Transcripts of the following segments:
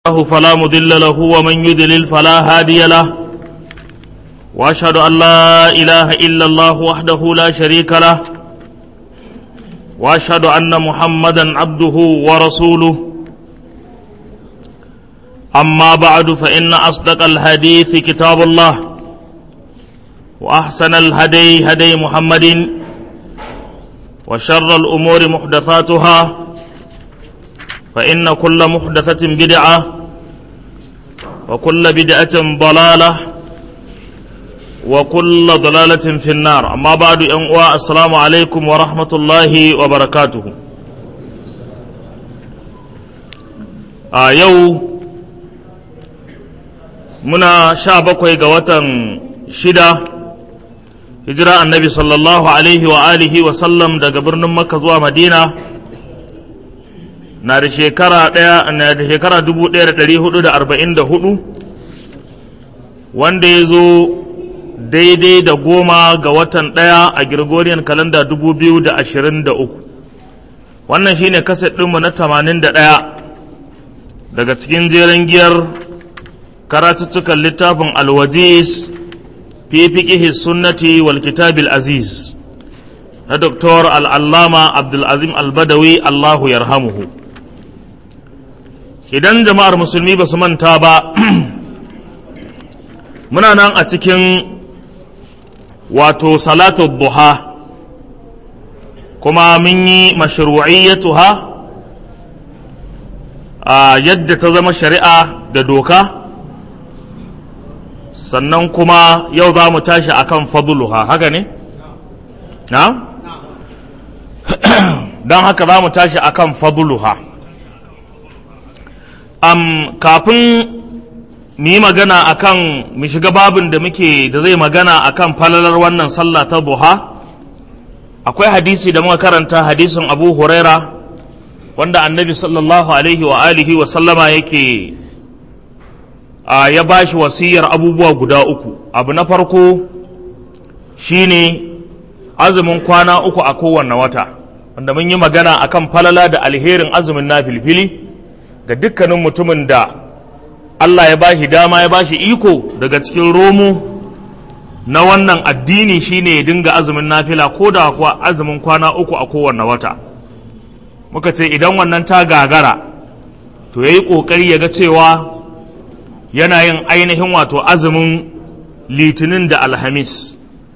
الله فلا مضل له ومن يضلل فلا هادي له واشهد ان لا اله الا الله وحده لا شريك له واشهد ان محمدا عبده ورسوله اما بعد فان اصدق الحديث كتاب الله واحسن الهدي هدي محمد وشر الامور محدثاتها فإن كل محدثة بدعة وكل بدعة ضلالة وكل ضلالة في النار أما بعد أنواع السلام عليكم ورحمة الله وبركاته آه يو منا شابكوي قوة شدة هجراء النبي صلى الله عليه وآله وسلم دا قبرنا مكة ومدينة na da shekara ɗaya na da shekara dubu ɗaya da ɗari hudu da arba'in da hudu wanda ya zo daidai da goma ga watan ɗaya a Gregorian kalanda dubu biyu da ashirin da uku wannan shine kaset ɗinmu na tamanin da ɗaya daga cikin jeren giyar karatuttukan littafin alwajis fi fiƙihi sunnati wal kitabil aziz na Dr. al'allama abdulazim albadawi allahu yarhamuhu idan jama'ar musulmi ba su manta ba muna nan a cikin wato salatu buha kuma mun yi mashru'iyyatuha a yadda ta zama shari'a da doka sannan kuma yau za mu tashi akan fadluha haka ne? na? don haka za mu tashi akan fadluha um, kafin mu yi magana akan mu shiga babin da muke da zai magana akan falalar wannan sallah ta buha akwai hadisi da muka karanta hadisin abu huraira wanda annabi sallallahu alaihi wa alihi wa sallama yake uh, ya bashi wasiyar abubuwa guda uku abu na farko shine azumin kwana uku a kowanne wata wanda mun yi magana akan falala da alherin azumin na filfili ga dukkanin mutumin da Allah ya bashi dama ya bashi iko daga cikin romo na wannan addini shine ya dinga azumin nafila ko da kuwa azumin kwana uku a kowanne wata muka ce idan wannan ta gagara to ya yi ƙoƙari ya ga cewa yana yin ainihin wato azumin litinin da alhamis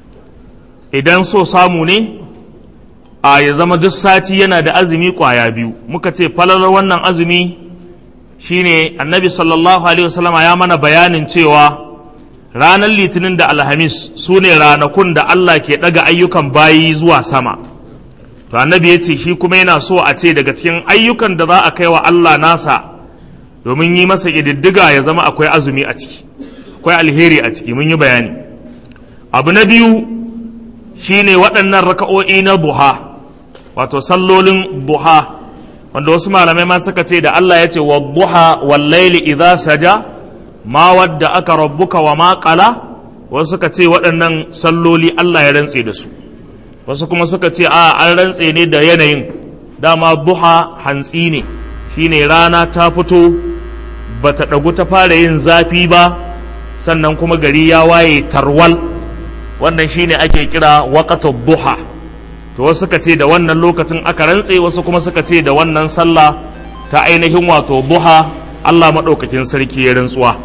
idan so samu ne a ya zama duk sati yana da azumi ƙwaya biyu muka ce falalar wannan azumi shine annabi sallallahu alaihi wasallama ya mana bayanin cewa ranar litinin da alhamis su ne ranakun da Allah ke ɗaga ayyukan bayi zuwa sama to annabi ya ce shi kuma yana so a ce daga cikin ayyukan da za a kai wa Allah nasa domin yi masa ƙididdiga ya zama akwai azumi a ciki akwai alheri a ciki mun yi bayani abu na biyu shine waɗannan raka'o'i na buha wato sallolin buha wanda wasu malamai ma suka ce da Allah ya ce wa duha wal laili idza saja ma wadda aka rabbuka wa ma qala wasu suka ce waɗannan salloli Allah ya rantse da su wasu kuma suka ce a an rantse ne da yanayin dama duha hantsi ne shine rana ta fito bata ɗagu ta fara yin zafi ba sannan kuma gari ya waye tarwal wannan shine ake kira waqatud duha to wasu suka ce da wannan lokacin aka rantse wasu kuma suka ce da wannan sallah ta ainihin wato buha Allah maɗaukakin sarki ya rantsuwa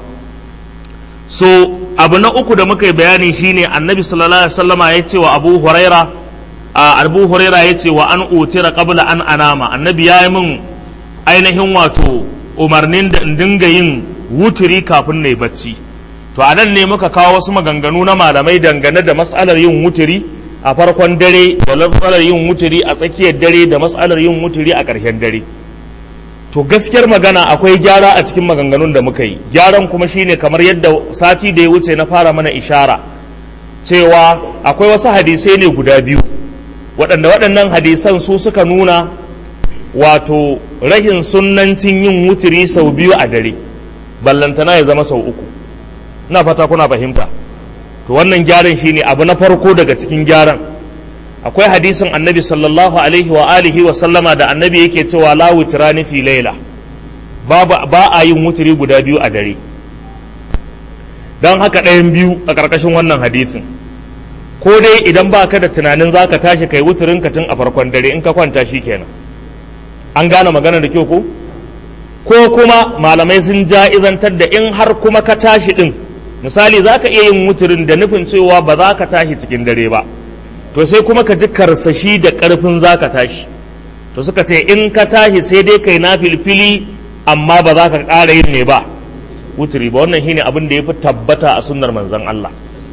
so abu na uku da muka yi bayani shine annabi sallallahu alaihi wasallama ya ce wa abu huraira abu huraira ya ce wa an utira qabla an anama annabi ya yi min ainihin wato umarnin da in dinga yin wuturi kafin na yi bacci to a nan ne muka kawo wasu maganganu na malamai dangane da matsalar yin wuturi a farkon dare da matsalar yin wuturi a tsakiyar dare da matsalar yin wuturi a ƙarshen dare to gaskiyar magana akwai gyara a cikin maganganun da muka yi gyaran kuma shine kamar yadda sati da ya wuce na fara mana ishara cewa akwai wasu hadisai ne guda biyu waɗanda waɗannan hadisan su suka nuna wato rahin sunnancin yin wuturi sau biyu a dare ballantana ya zama sau uku ina fata kuna fahimta to wannan gyaran shine abu na farko daga cikin gyaran akwai hadisin annabi sallallahu alaihi wa alihi wa sallama da annabi yake cewa la witrani fi laila ba a yin wuturi guda biyu a dare don haka ɗayan biyu a ƙarƙashin wannan hadisin ko dai idan ba ka da tunanin za ka tashi kai wuturin ka tun a farkon dare in ka kwanta shi kenan an gane magana da kyau ko ko kuma malamai sun ja'izantar da in har kuma ka tashi ɗin misali za ka iya yin wuturin da nufin cewa ba za ka tashi cikin dare ba to sai kuma ka ji karsashi da ƙarfin za ka tashi to suka ce in ka tashi sai dai kai na filfili amma ba za ka ƙara yin ne ba wuturi ba wannan shine abin da ya fi tabbata a sunnar manzon Allah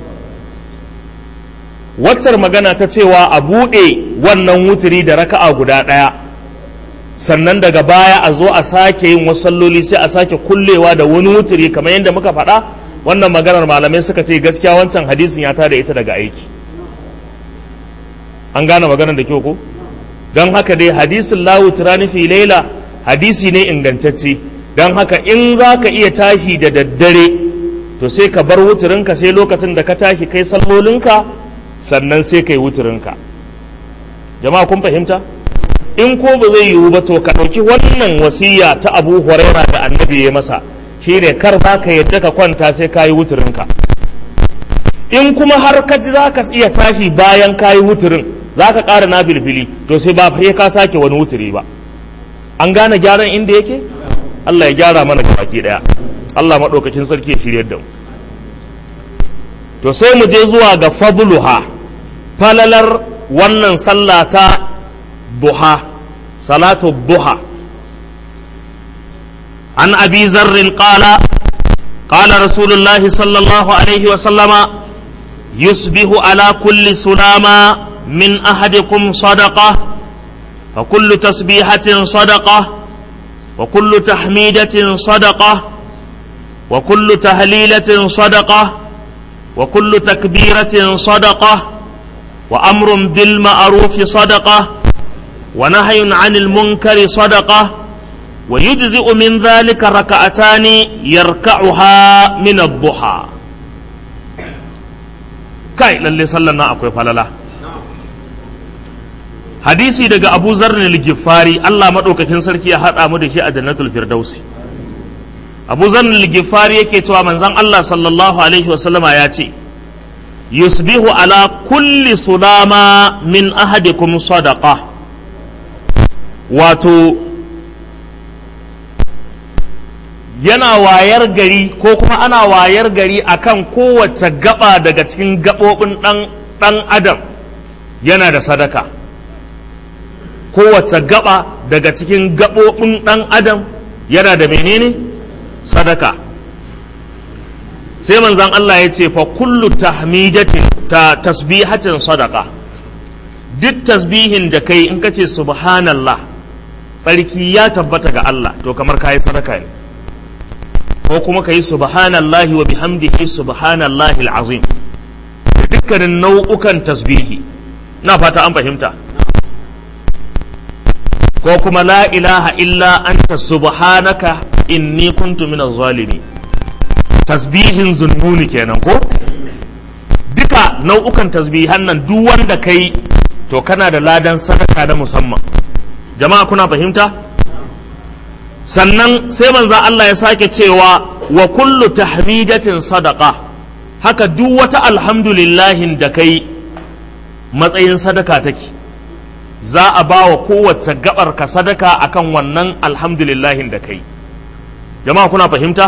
waccar magana ta cewa a buɗe wannan wuturi da raka'a guda ɗaya sannan daga baya a zo a sake yin wasu salloli sai a sake kullewa da wani wuturi kamar yadda muka faɗa wannan maganar malamai suka ce gaskiya wancan hadisin ya tada ita daga aiki an gane maganar da kyau ko don haka dai hadisin lawu turani fi laila hadisi ne ingantacce don haka in za ka iya tashi da daddare to sai ka bar wuturinka sai lokacin da ka tashi kai sallolinka sannan sai kai wuturinka jama'a kun fahimta in ko ba zai yiwu ba to ka ɗauki wannan wasiya ta abu huraira da annabi ya masa shine kar za ka yadda ka kwanta sai ka yi wuturinka in kuma har ka ji za ka iya tashi bayan ka yi wuturin za ka ƙara na filfili to sai ba sai ka sake wani wuturi ba an gane gyaran inda yake Allah ya gyara mana baki daya Allah maɗaukakin sarki ya shiryar da mu to sai mu je zuwa ga fadluha falalar wannan sallah ta duha salatu duha an abi zarrin qala qala rasulullahi sallallahu alaihi wa sallama yusbihu ala kulli sulama من أحدكم صدقة فكل تسبيحة صدقة وكل تحميدة صدقة وكل تهليلة صدقة وكل تكبيرة صدقة وأمر بالمعروف صدقة ونهي عن المنكر صدقة ويجزئ من ذلك ركعتان يركعها من الضحى كاي للي صلى الله عليه وسلم hadisi daga abu zarni ligifari Allah maɗaukakin sarki ya haɗa mu da shi a jannatul firdausi abu zarni ligifari yake cewa manzon Allah sallallahu alaihi wasallama ya ce yusbihu ala kulli sulama min ahadikum sadaqa wato yana wayar gari ko kuma ana wayar gari akan kowace gaba daga cikin gaɓoɓin ɗan adam yana da sadaka kowace gaba daga cikin gaɓoɓin ɗan adam yana da menene sadaka sai manzan Allah ya ce fa kullu tahmidatin ta tasbihatin sadaka duk tasbihin da kai in ka ce subhanallah tsarki ya tabbata ga Allah to kamar kayi sadaka ne ko kuma ka yi subhanallahi wa bihamdihi subhanallahi al'azim dukkanin nau'ukan tasbihi na fata an fahimta ko kuma la ilaha illa anta subhanaka inni kuntu minaz zalimi tasbihin zunnuni kenan ko duka nau'ukan tasbihan nan duk wanda kai to kana da ladan sadaka na musamman jama'a kuna fahimta sannan sai manzo Allah ya sake cewa wa kullu tahmidatin sadaqa haka duk wata alhamdulillahin da kai matsayin sadaka take za a ba wa kowace gabar ka sadaka akan wannan alhamdulillahin da kai jama'a kuna fahimta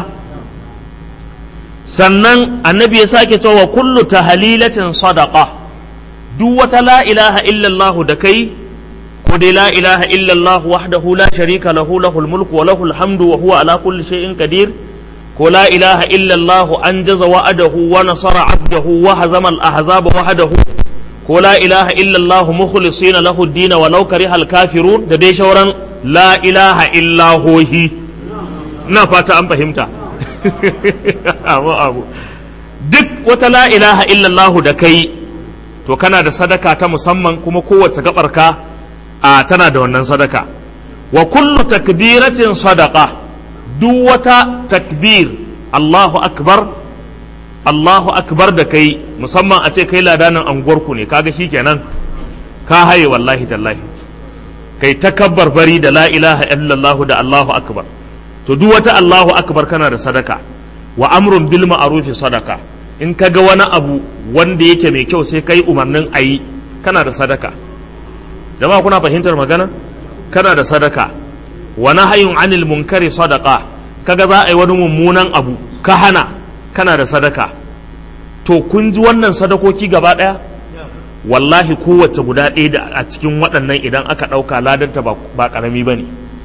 sannan annabi ya sake cewa kullu tahlilatin sadaqa duk wata la ilaha illallah da kai ko dai la ilaha illallah wahdahu la sharika lahu lahul mulku wa lahul hamdu wa huwa ala kulli shay'in qadir ko la ilaha illallah anjaza wa'adahu wa nasara 'abdahu wa hazama al-ahzaba wahdahu ko la ilaha illallah mukhlisina lahu ad-din wa law karihal kafirun da dai shauran la ilaha illahohi ina fata an fahimta abu abu duk wata la ilaha illallah da kai to kana da sadaka ta musamman kuma kowace gabarka a tana da wannan sadaka wa kullu takbiratin sadaqa duk wata takbir Allahu akbar Allahu akbar da kai musamman a ce kai ladanin anguwarku ne kaga shikenan ka haye wallahi tallahi kai takabbar bari da la ilaha illallah da Allahu akbar to duk wata Allahu akbar kana da sadaka wa amrun bil ma'rufi sadaka in ka ga wani abu wanda yake mai kyau sai kai umarnin ayi kana da sadaka jama'a kuna fahimtar magana kana da sadaka wa nahyun anil munkari sadaka kaga za a yi wani mummunan abu ka hana kana da sadaka to kun ji wannan sadakoki gaba ɗaya wallahi kowace guda ɗaya da a cikin waɗannan idan aka ɗauka ladanta ba ƙarami ba ne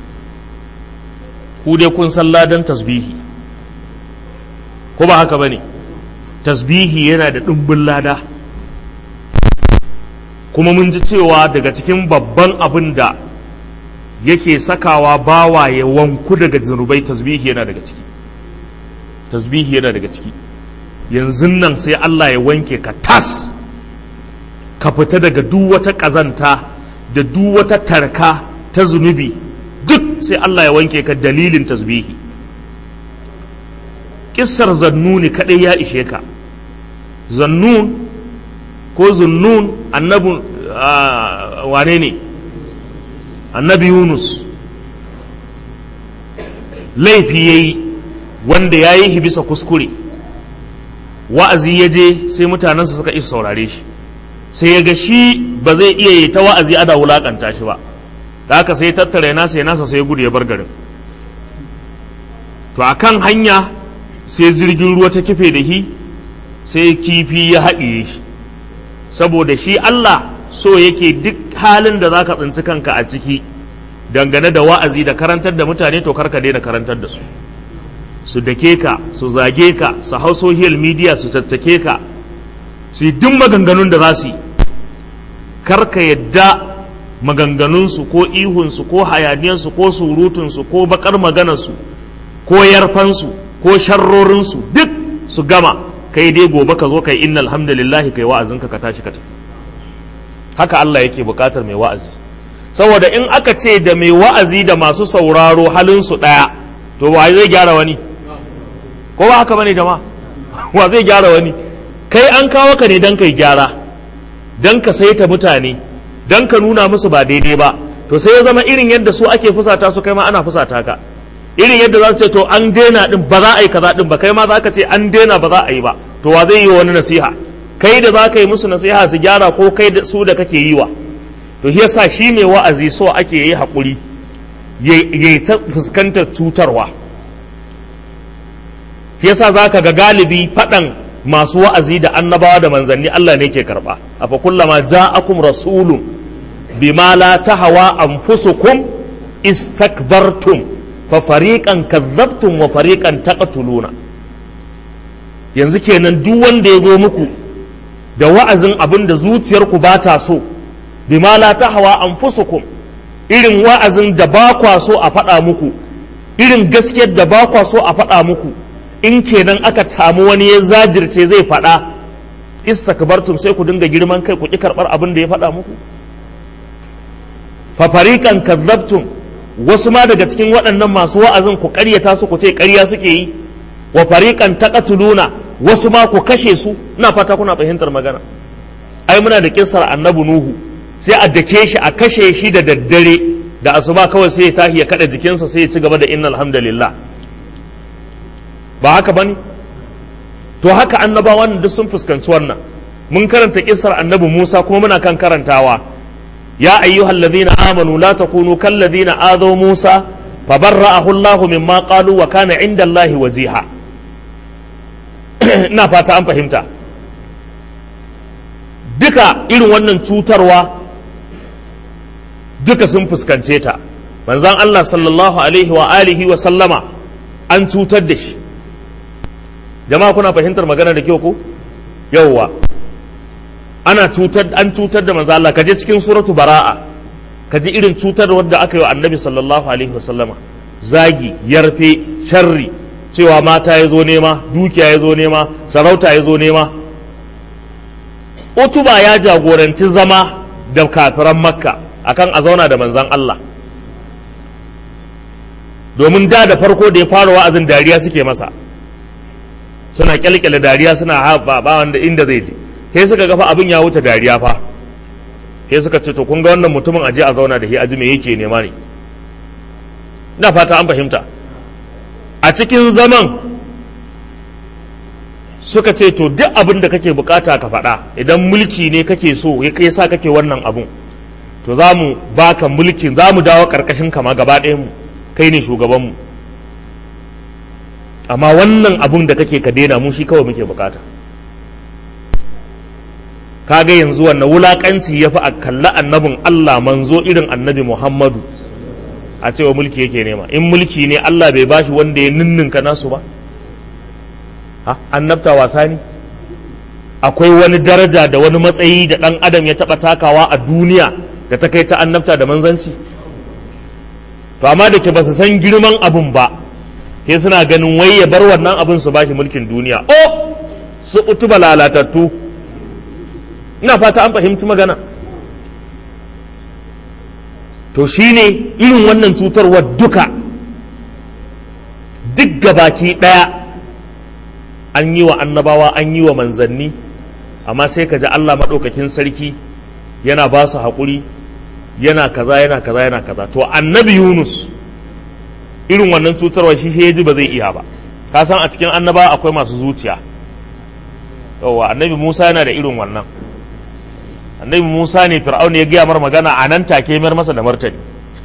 ku dai kun san ladan tasbihi ko ba haka ba ne tasbihi yana da ɗumbin lada kuma mun ji cewa daga cikin babban abin da yake sakawa bawa ya wanku daga zunubai tasbihi yana daga ciki tasbihi yana daga ciki yanzu nan sai Allah ya wanke ka tas ka fita daga duk wata ƙazanta da duk wata tarka ta zunubi duk sai Allah ya wanke ka dalilin tasbihi kissar zannuni kaɗai ya ishe ka zannun ko zunnun annabin wane ne annabi yunus laifi ya yi wanda ya yi bisa kuskure wa'azi ya je sai mutanensa suka isa saurare shi sai ya ga shi ba zai iya yi ta wa'azi ana wulakanta shi ba da haka sai tattara ya nasa ya nasa sai ya gudu ya bar garin to a kan hanya sai jirgin ruwa ta kife da shi sai kifi ya haɗiye shi saboda shi Allah so yake duk halin da za ka tsinci kanka a ciki dangane da wa'azi da karantar da mutane to karka daina karantar da su su dake ka su zage ka su hau social media su tattake ka su yi duk maganganun da za su yi karka yadda maganganunsu ko ihunsu ko hayaniyarsu ko surutunsu ko bakar maganarsu ko yarfansu ko sharrorinsu duk su gama kai dai gobe ka zo kai inna alhamdulillahi kai wa'azinka ka tashi ka tafi haka Allah yake bukatar mai wa'azi saboda in aka ce da mai wa'azi da masu sauraro halinsu ɗaya to wa zai gyara wani ko ba haka bane jama'a wa zai gyara wani kai an kawo ka ne don kai gyara don ka saita mutane don ka nuna musu ba daidai ba to sai ya zama irin yadda su ake fusata su kai ma ana fusata ka irin yadda za su ce to an daina din ba za a yi kaza din ba kai ma za ka ce an daina ba za a yi ba to wa zai yi wani nasiha kai da za ka yi musu nasiha su gyara ko kai da su da kake yi wa to shi yasa shi mai wa'azi so ake yi haƙuri ya ta fuskantar cutarwa shi yasa za ka ga galibi faɗan masu wa'azi da annabawa da manzanni Allah ne ke karɓa a fa kullama ja'akum rasulun bima la tahawa anfusukum istakbartum fa fariqan kadzabtum wa fariqan taqtuluna yanzu kenan duk wanda ya zo muku da wa'azin abin da zuciyarku ba ta so bima la tahawa anfusukum irin wa'azin da ba kwa so a faɗa muku irin gaskiyar da ba kwa so a faɗa muku in kenan aka tamu wani ya zajirce zai faɗa istakbartum sai ku dinga girman kai ku ƙi karɓar abin da ya faɗa muku fafarikan kazzabtum wasu ma daga cikin waɗannan masu wa'azin ku ƙaryata su ku ce ƙarya suke yi wa fariqan taqatuluna wasu ma ku kashe su ina fata kuna fahimtar magana ai muna da kissar annabi nuhu sai a dake shi a kashe shi da daddare da asuba kawai sai ya tahi ya kada jikinsa sai ya ci gaba da innal hamdalillah ba haka bane to haka annabawan duk sun fuskanci wannan mun karanta kissar annabi Musa kuma muna kan karantawa ya ayyuhal ladhina amanu la takunu kal ladhina adaw Musa fabarra'ahu Allah mimma qalu wa kana 'inda Allah wajiha ina fata an fahimta duka irin wannan cutarwa duka sun fuskance ta manzon Allah sallallahu alaihi wa alihi wa sallama an cutar da shi jama'a kuna fahimtar magana da kyau ko yawwa ana cutar an cutar da manzo Allah kaje cikin suratu bara'a kaji irin cutar wadda aka yi wa annabi sallallahu alaihi wasallama zagi yarfe sharri cewa mata ya zo nema dukiya ya zo nema sarauta ya zo nema utuba ya jagoranci zama da kafiran makka akan a zauna da manzan Allah domin da da farko da ya fara wa'azin dariya suke masa suna kyalkyale dariya suna haɓa ba wanda inda zai je sai suka gafa abin ya wuce dariya fa sai suka ce to kun ga wannan mutumin aje a zauna da shi aji me yake nema ne ina fata an fahimta a cikin zaman suka ce to duk abin da kake bukata ka faɗa idan mulki ne kake so ya kai sa kake wannan abun to za mu baka mulkin za mu dawo ƙarƙashin kama gaba mu kai ne shugabanmu amma wannan abun da kake ka daina mu shi kawai muke bukata kaga yanzu wannan wulakanci ya fi a kalli annabin Allah manzo irin annabi Muhammadu a cewa mulki yake nema in mulki ne Allah bai bashi wanda ya ninninka nasu ba ha annabta wasa ne akwai wani daraja da wani matsayi da ɗan adam ya taɓa takawa a duniya da ta kai ta annabta da manzanci to amma da ke ba su san girman abun ba sai suna ganin wai ya bar wannan abin su bashi mulkin duniya o su utuba lalatattu ina fata an fahimci magana to shine irin wannan cutarwar duka duk gabaki ɗaya an yi wa annabawa an yi wa manzanni amma sai ka ji Allah maɗaukakin sarki yana ba su haƙuri yana kaza yana kaza yana kaza to annabi yunus irin wannan cutarwa shi ya ji ba zai iya ba ka san a cikin annaba akwai masu zuciya yawwa annabi musa yana da irin wannan annabi musa ne fir'auna ya gaya mar magana a nan take mayar masa da martani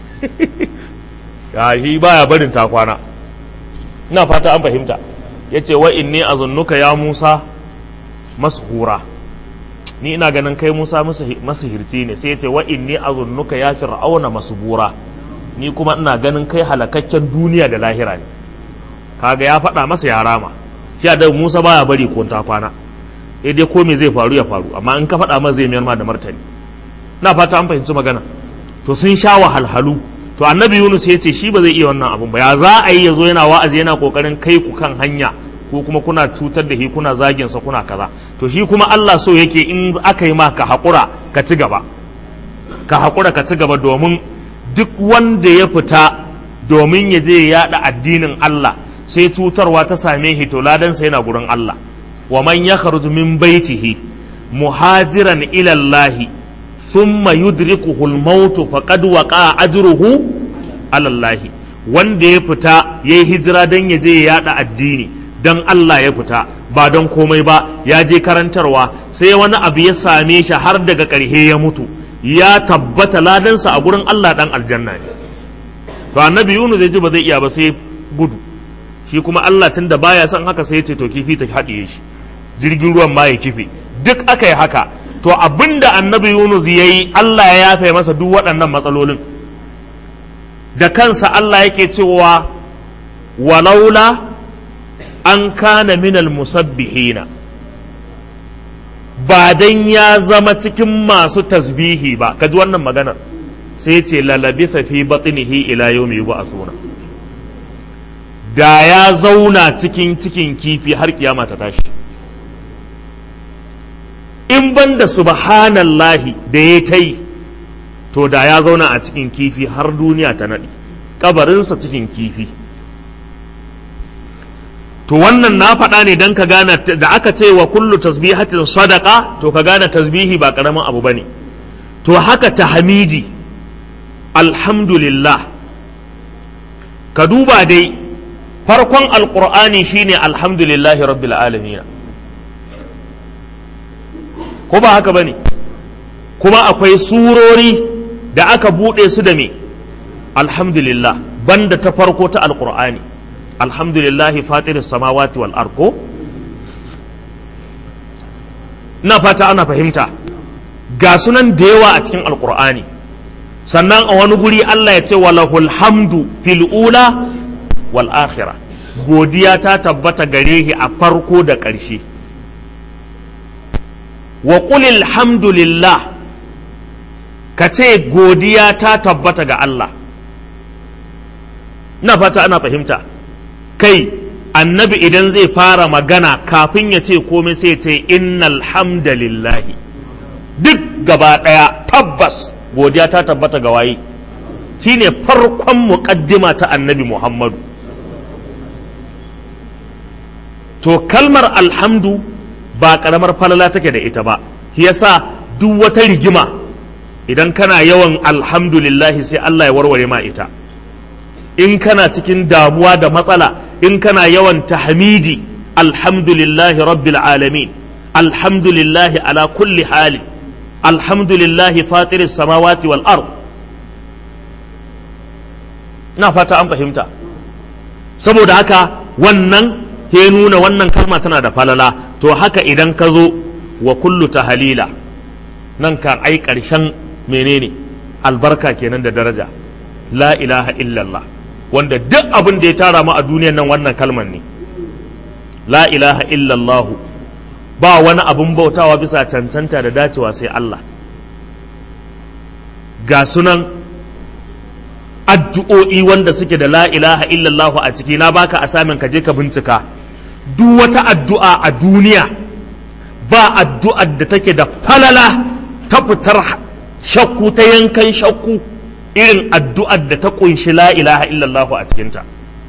ya shi baya barin takwana ina fata an fahimta ya ce wa inni azunnuka ya musa mashura ni ina ganin kai musa masihirci ne sai ya ce wa inni azunnuka ya fir'auna masbura ni kuma ina ganin kai halakakken duniya da lahira ne kaga ya faɗa masa ya rama shi da musa baya bari ko ta kwana eh dai ko me zai faru ya faru amma in ka faɗa masa zai mayar ma da martani na fata an fahimci magana to sun sha wahalhalu to annabi yunus ya ce shi ba zai iya wannan abun ba ya za a yi ya zo yana wa'azi yana kokarin kai ku kan hanya ko kuma kuna cutar da shi kuna zagin sa kuna kaza to shi kuma Allah so yake in aka yi ma ka haƙura ka ci gaba ka haƙura ka ci gaba domin duk wanda ya fita domin ya je ya yaɗa addinin Allah sai cutarwa ta same shi to ladansa yana gurin Allah wa man yakhruju min baitihi muhajiran ila Allah thumma yudrikuhu al-maut faqad waqa ajruhu ala Allah wanda ya fita yayi hijira dan ya je ya yaɗa addini dan Allah ya fita ba don komai ba ya je karantarwa sai wani abu ya same shi har daga ƙarshe ya mutu ya tabbata ladansa a gurin Allah dan aljanna ne to annabi Yunus zai ji ba zai iya ba sai gudu shi kuma Allah tun da baya son haka sai ya ce to kifi ta haɗiye shi jirgin ruwan ma ya kife duk aka yi haka to abinda annabi Yunus ya yi Allah ya yafe masa duk waɗannan matsalolin da kansa Allah yake cewa walaula an kana minal musabbihina ba dan ya zama cikin masu tasbihi ba kaji wannan maganar sai ce lalabitha fi batnihi ila yawmi yub'athuna da ya zauna cikin cikin kifi har kiyama ta tashi in ban da subhanallahi da ya ta yi to da ya zauna a cikin kifi har duniya ta naɗi kabarinsa cikin kifi to wannan na faɗa ne don ka gane da aka ce wa kullu tasbihatin sadaka to ka gane tasbihi ba ƙaramin abu ba ne to haka tahmidi alhamdulillah ka duba dai farkon alƙur'ani shine alhamdulillahi rabbil alamin ko ba haka ba ne kuma akwai surori da aka buɗe su da me alhamdulillah banda ta farko ta alƙur'ani alhamdulillahi fatiris samawati wal arko na fata ana fahimta ga sunan da yawa a cikin alkur'ani sannan a wani guri Allah ya ce walahul hamdu fil ula wal akhira godiya ta tabbata gare shi a farko da ƙarshe wa qulil hamdulillah ka ce godiya ta tabbata ga Allah na fata ana fahimta kai annabi idan zai fara magana kafin ya ce komai sai ce innal hamdalillahi duk gaba ɗaya tabbas godiya ta tabbata ga waye shine farkon muƙaddima ta annabi muhammadu to kalmar alhamdu ba ƙaramar falala take da ita ba shi yasa duk wata rigima idan kana yawan alhamdulillahi sai Allah ya warware ma ita in kana cikin damuwa da matsala in kana yawan tahmidi alhamdulillahi rabbil alamin alhamdulillahi ala kulli hali alhamdulillahi fatiris samawati wal ard na fata an fahimta saboda haka wannan ya nuna wannan kalma tana da falala to haka idan ka zo wa kullu tahalila nan kan ai ƙarshen menene albarka kenan da daraja la ilaha illallah wanda duk abin da ya tara mu a duniyan nan wannan kalman ne la ilaha illallahu ba wani abin bautawa bisa cancanta da dacewa sai Allah ga sunan addu'o'i wanda suke da la ilaha illallahu a ciki na baka asamin ka je ka bincika duk wata addu'a a duniya ba addu'ar da take da falala ta fitar shakku ta yankan shakku irin addu'ar da ta kunshi la ilaha illallahu a cikinta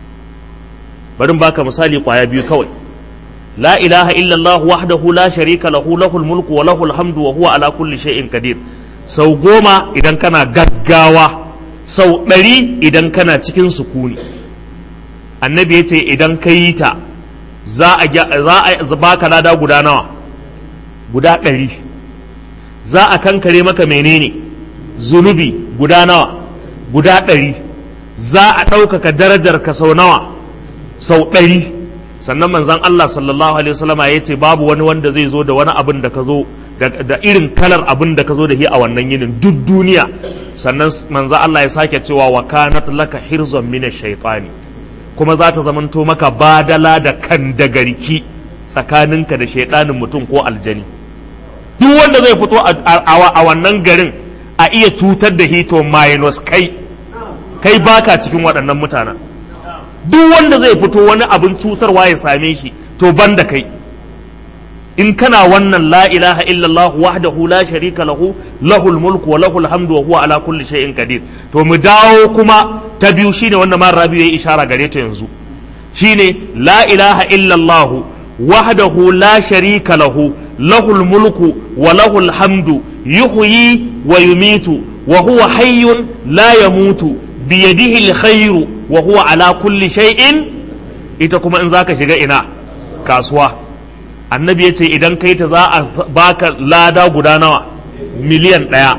bari baka misali kwaya biyu kawai la ilaha illallah wahdahu la sharika lahu lahul mulku wa lahul hamdu wa huwa ala kulli shay'in qadir sau goma idan kana gaggawa sau ɗari idan kana cikin sukuni annabi ya ce idan ka yi ta za a baka lada guda nawa guda ɗari za a kankare maka menene zunubi guda nawa guda ɗari za a ɗaukaka darajar ka sau nawa sau ɗari sannan manzan Allah sallallahu alaihi wasallama ya ce babu wani wanda zai zo da wani abin da ka zo da irin kalar abin da ka zo da shi a wannan yinin duk duniya sannan manzan Allah ya sake cewa wa kanat laka hirzon mina shaitani kuma za ta zamanto maka badala da kan da garki tsakaninka da shaitanin mutum ko aljani duk wanda zai fito a wannan garin a iya cutar da hito minus kai kai baka cikin waɗannan mutanen duk wanda zai fito wani abin cutarwa ya same shi to ban da kai in kana wannan la ilaha illallah wahdahu la sharika lahu lahul mulku wa lahul hamdu wa huwa ala kulli shay'in qadir to mu dawo kuma ta biyu shine wanda man rabi yayi ishara gare ta yanzu shine la ilaha illallah wahdahu la sharika lahu lahul mulku wa lahul hamdu yuhyi wa yumitu wa huwa hayyun la yamutu biyadihi alkhairu wa huwa ala kulli shay'in ita kuma in zaka shiga ina kasuwa annabi ya ce idan kai ta za a baka lada guda nawa miliyan ɗaya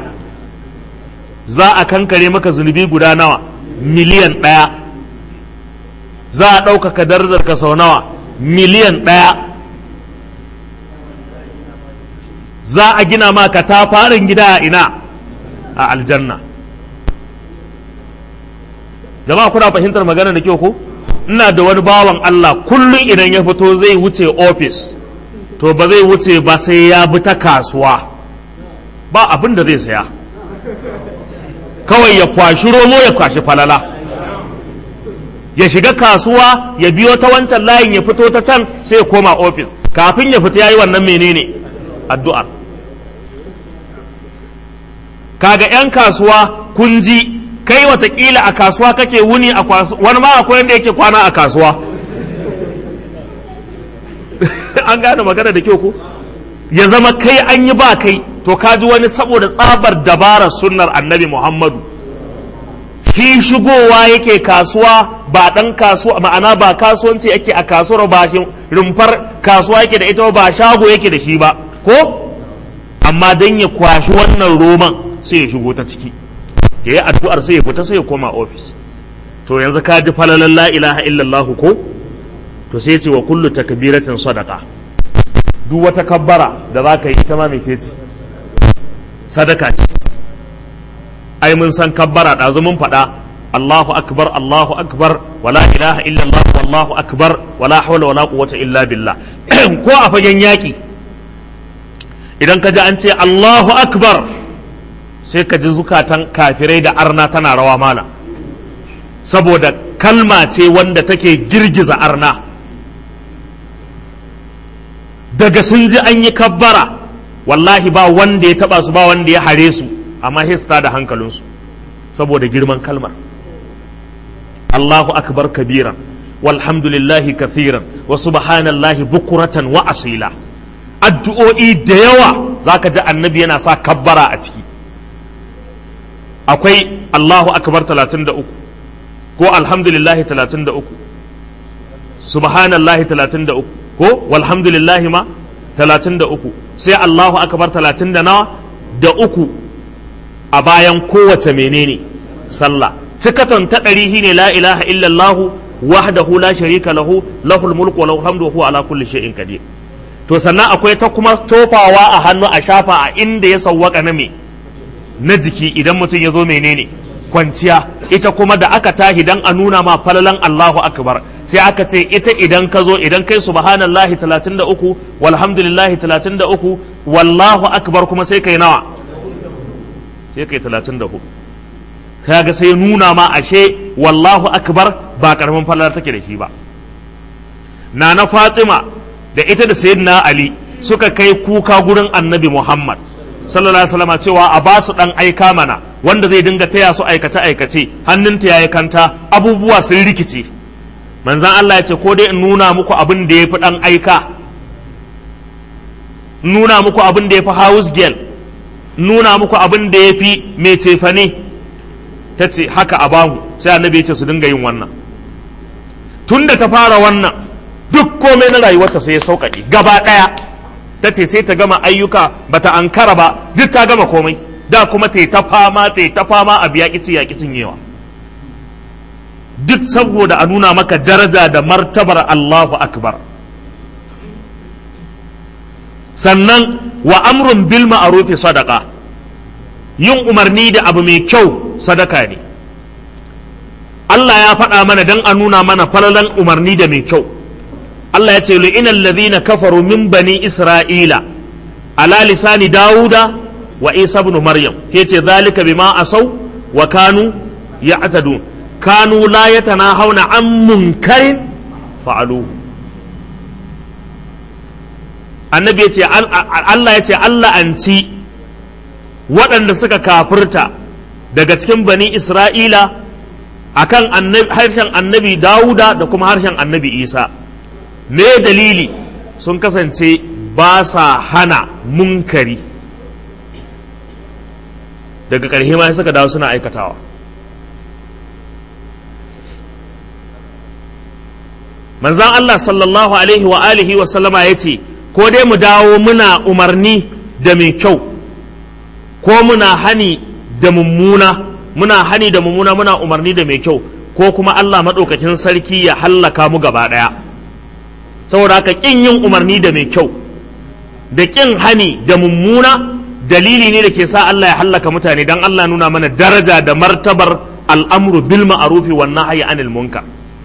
za a kankare maka zunubi guda nawa miliyan ɗaya za a ɗaukaka darajar ka sau nawa miliyan ɗaya za a gina ma ka ta farin gida a ina a aljanna jama'a kuna fahimtar magana da kyau ko ina da wani bawan Allah kullum idan ya fito zai wuce ofis to ba zai wuce ba sai ya bi ta kasuwa ba abin da zai saya kawai ya kwashi romo ya kwashi falala ya shiga kasuwa ya biyo ta wancan layin ya fito ta can sai ya koma ofis kafin ya fita ya yi wannan menene addu'ar kaga 'yan kasuwa kun ji kai watakila a kasuwa kake wuni a wani ma akwai wanda yake kwana a kasuwa an gane magana da kyau ko ya zama kai an yi ba kai to kaji wani saboda tsabar dabarar sunnar annabi muhammadu shi shigowa yake kasuwa ba dan kasuwa ma'ana ba kasuwanci yake a kasuwar ba shi rumfar kasuwa yake da ita ba shago yake da shi ba ko amma dan ya kwashi wannan roman sai ya shigo ta ciki ya yi addu'ar sai ya fita sai ya koma ofis to yanzu ka ji falalan la ilaha illallah ko to sai ce wa kullu takbiratin sadaka duk wata kabbara da za ka yi ita ma mece ce sadaka ce ai mun san kabbara ɗazu mun faɗa Allahu akbar Allahu akbar wala ilaha illallah wallahu akbar wala hawla wala quwwata illa billah ko a fagen yaƙi idan ka ji an ce Allahu akbar sai ka ji zukatan kafirai da arna tana rawa mala saboda kalma ce wanda take girgiza arna daga sun ji an yi kabbara wallahi ba wanda ya taba su ba wanda ya hare su amma hista da hankalinsu saboda girman kalmar Allahu akbar kabiran walhamdulillahi kathiran wa subhanallahi bukuratan wa asila addu'o'i da yawa zaka ji annabi yana sa kabbara a ciki akwai Allahu akbar 33 ko alhamdulillahi 33 subhanallahi 33 ko walhamdulillahi ma 33 sai Allahu akbar 30 da nawa da uku a bayan kowace menene sallah cikaton ta ɗari shine la ilaha illallah wahdahu la sharika lahu lahul mulku wa lahul hamdu wa huwa ala kulli shay'in qadir to sannan akwai ta kuma tofawa a hannu a shafa a inda ya sawwaka na me na jiki idan mutum ya zo menene kwanciya ita kuma da aka tahi dan a nuna ma falalan Allahu akbar sai aka ce ita idan ka zo idan kai subhanallahi 33 walhamdulillahi 33 wallahu akbar kuma sai kai nawa sai kai 34 kaga sai nuna ma ashe wallahu akbar ba karamin falala take da shi ba nana fatima da ita da sayyidina ali suka kai kuka gurin annabi muhammad sallallahu alaihi wasallam cewa a ba su dan aika mana wanda zai dinga taya su aikace aikace hannunta yayi kanta abubuwa sun rikice manzan Allah ya ce ko dai in nuna muku abin da yafi dan aika nuna muku abin da yafi house girl nuna muku abin da yafi mai cefane ta ce haka a bamu sai annabi ya ce su dinga yin wannan tunda ta fara wannan duk komai na rayuwarta sai ya sauƙaƙe gaba ɗaya ta ce sai ta gama ayyuka bata ankara ba duk ta gama komai da kuma ta ta fama ta ta fama a biya kici ya kicin yewa duk saboda a nuna maka daraja da martabar Allahu akbar sannan wa amrun bil ma'rufi sadaqa yin umarni da abu mai kyau sadaka ne Allah ya faɗa mana dan a nuna mana falalan umarni da mai kyau Allah ya ce lu'ina alladhina kafaru min bani isra'ila ala lisani dauda wa isa ibn maryam yace zalika bima asaw wa kanu ya'tadun kanu la yatanahawna an munkarin fa'alu annabi yace Allah yace Allah an ci waɗanda suka kafirta daga cikin bani isra'ila akan harshen annabi dauda da kuma harshen annabi isa me dalili sun kasance ba sa hana munkari daga ƙarshe ma suka dawo suna aikatawa manzan Allah sallallahu alaihi wa alihi wa sallama ya ce ko dai mu dawo muna umarni da mai kyau ko muna hani da mummuna muna hani da mummuna muna umarni da mai kyau ko kuma Allah maɗaukakin sarki ya hallaka mu gaba ɗaya saboda haka ƙin yin umarni da mai kyau da ƙin hani da mummuna dalili ne da ke sa Allah ya hallaka mutane dan Allah nuna mana daraja da martabar al'amru bil ma'rufi wan nahyi anil munkar